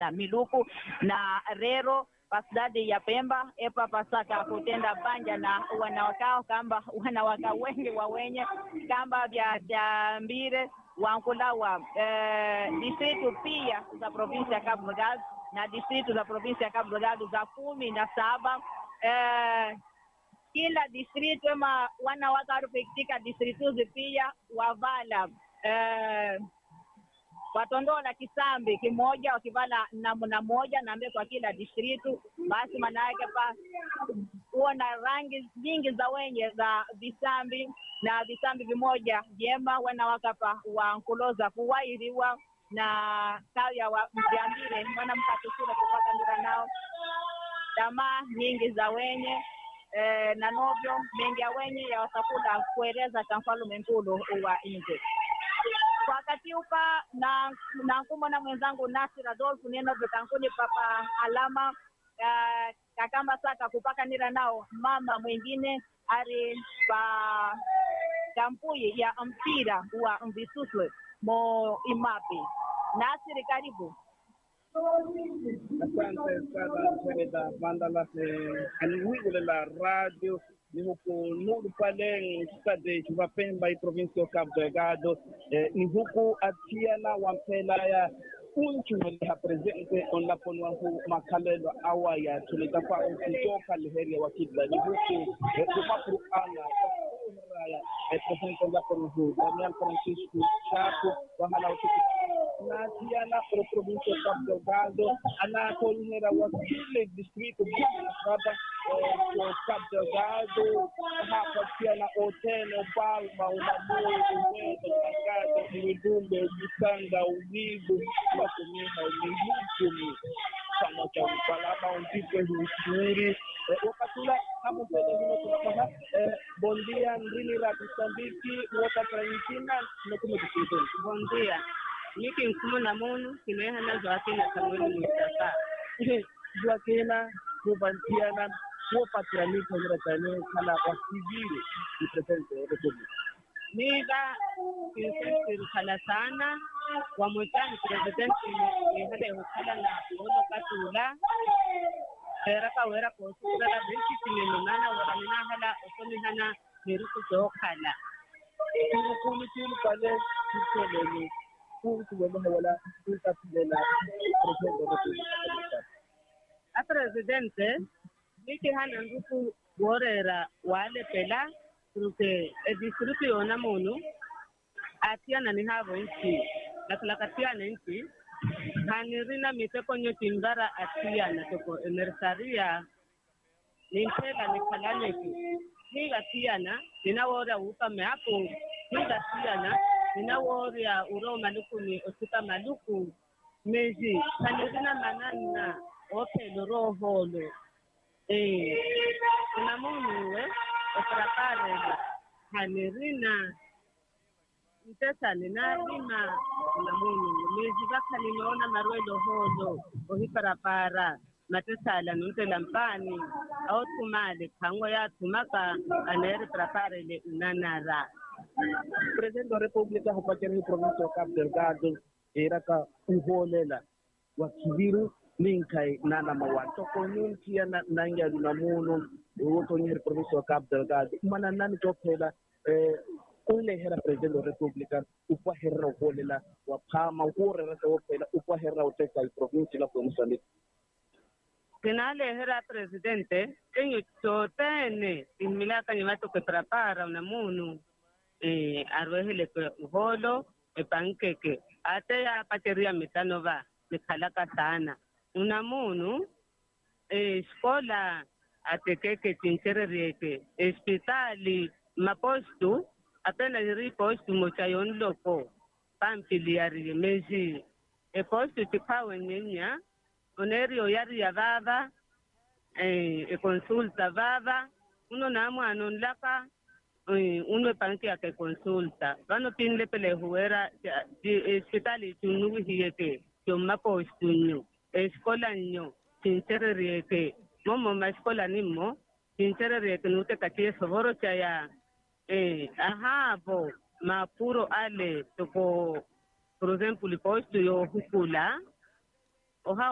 na miluku na rero pasidadi ya Pemba epa pasaka kutenda banja na wanawakao kamba wanawaka wengi wa wenye kamba vya vya mbire wankulawa eh, distritu pia za provinsi ya Cabo Delgado na distritu za provinsi ya Cabo Delgado za kumi na saba eh, kila distritu ama wanawake warupitika distrituzi pia wavala eh, watondola kisambi kimoja wakivala namna moja naambia kwa kila distritu basi maana yake pa kuona rangi nyingi za wenye za visambi na visambi vimoja vyema wanawakapa wankuloza kuwairiwa na kaya wa mjambire wanamkatusule kupata ndira nao tamaa nyingi za wenye eh, na novyo mengi ya wenye yawasakula kueleza cha mfalume nkulu wa nje wakati upa na na nkumona mwenzangu Nasir Adolfu neno vitankuni papa alama uh, kakamba saka kupaka nira nao mama mwingine ari pa kampuyi ya mpira wa mvisuswe mo imapi Nasir karibu Asante sana Freda Mandala, aniwigule la radio ni huku Nuru pale stade Chuva Pemba i provinsi ya Cabo Delgado eh, ni huku atiana wampela ya unchumeliha presente onlaponwa hu makalelo awa ya tulitafa ukitoka leheria wakidla ni huku eh, kumapuru ana raya eh, presente onlaponwa hu Damian Francisco Chapo wahala utuku natiana pro provinsi ya Cabo Delgado anatolhera wakile distrito baba kwa Cabo Delgado hapa pia na Otelo Palma Unamoyo Uwezo Kakate Mwidumbe Bisanga Uvivu Wakumiha Umihukumi chama cha usalama undipe husuri wakatula hapo mbele vile tunaona bondia ndrini ra Msambiki wota Argentina tunakume distrito bondia miki mfumo na munu kimehana zwakina kamweli mustaka Joaquina Kubantiana kuwapatianisha nyiratane kala wasivile ni presidente ya republika miga kinsirikhala sana wamwetani presidenti ihale hukhala na olo katula hera kawera kosukurala besikimenonana wakaninahala osomihana neruku zookhala kulukulu tulu pale kuseleni kukuweleha wala kutapilela presidente ya republika a presidente miki hana nduku worera walepela kuruke edistritu yona munu atiyana ni havo nchi lakalakatiyana nchi hanirina miteko nyotimbara atiyana toko emersaria nimpela nikhalaneki nigatiyana ninaworia upame apo nigatiyana ninaworia uroma lukuni osika maluku meji hanirina manana ophelo roholo eh unamunuwe ofrakarela hanirina ntesani nalima unamunuwe mezi vakhalinoona marwelo holo ohiparapara matesala nuntela mpani aothumale khango yathumaka anaeri paraparele unanara presidente wa republika hupatira hi provinsi ya Cabo Delgado iraka uholela wa kiviru ninkai nana mawan toko nuntia na nanga luna muno woto ni provinsi ya Cabo Delgado mana nani to phela eh kule hera presidente wa republika upwa hera uholela wa phama ukure rasa wo phela upwa hera uteka i provinsi la Mozambique kinalehera presidente enyo totene imilaka nyimatoke prapara una munu eh arwehele ke uholo epankeke ate ya pateria mitano va nikhalaka sana una munu eh skola atekeke tinchererieke hospitali mapostu apena ri postu mocha yon loko pampiliari mezi e postu tikhawe nyenya onerio yari ya vava eh, e consulta vava uno na mwana onlaka eh, unwe panki yake consulta vano pinle pele huera hospitali tunugu hiyeke yomma postunyo escola nyo sincererieke momo ma escola nimmo sincererieke nute katie sovoro chaya eh, ahavo mapuro ale toko por exemplo postu yo hukula oha